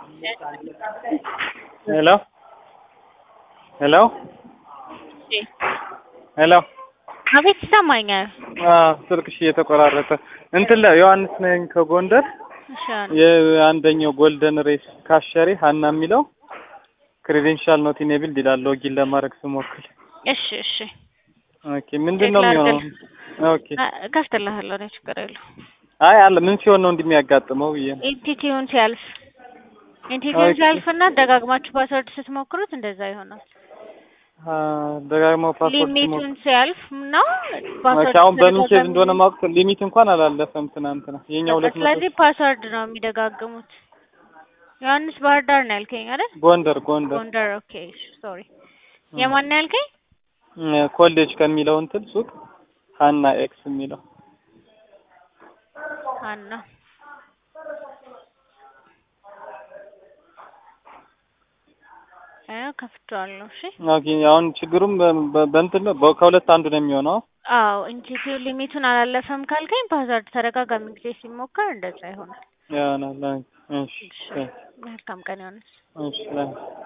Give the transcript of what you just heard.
ሄሎ ሄሎ ሄሎ አቤት ይሰማኛል። አዎ ስልክሽ እየተቆራረጠ እንትን ላይ ዮሐንስ ነኝ ከጎንደር እሺ የአንደኛው ጎልደን ሬስ ካሸሪ ሀና የሚለው ክሬዴንሻል ኖት ኢኔብልድ ይላል ሎጊን ለማድረግ ስሞክር። እሺ እሺ ኦኬ ምንድን ነው የሚሆነው? ኦኬ ከፍትልሃለሁ እኔ ችግር የለውም። አይ አለ ምን ሲሆን ነው እንደሚያጋጥመው ብዬ ነው። ኢንቲቲውን ሲያልፍ ኢንቲቲውን ኦኬ። ሲያልፍና ደጋግማችሁ ፓስወርድ ስትሞክሩት እንደዛ ይሆናል። አ ደጋግመው ፓስወርድ ሊሚቱን ሲያልፍ ነው ኦኬ አሁን በምን ኬዝ እንደሆነ ማወቅ ሊሚት እንኳን አላለፈም ትናንትና የኛ ሁለት መቶ ስለዚህ ፓስወርድ ነው የሚደጋግሙት። ዮሐንስ ባህር ዳር ነው ያልከኝ አይደል? ጎንደር ጎንደር ጎንደር ኦኬ ሶሪ። የማን ነው ያልከኝ? እ ኮሌጅ ከሚለው እንትን ሱቅ ሀና ኤክስ የሚለው ሀና አዎ ከፍቼዋለሁ። እሺ ኦኬ አሁን ችግሩም በ- በ- በእንትን ነው በ- ከሁለት አንዱ ነው የሚሆነው። አዎ ኢንቲቲው ሊሚቱን አላለፈም ካልከኝ ፓስወርድ ተደጋጋሚ ጊዜ ሲሞከር እንደዛ ይሆናል። ይሆናል። እሺ እሺ መልካም ቀን ዮሐንስ። እሺ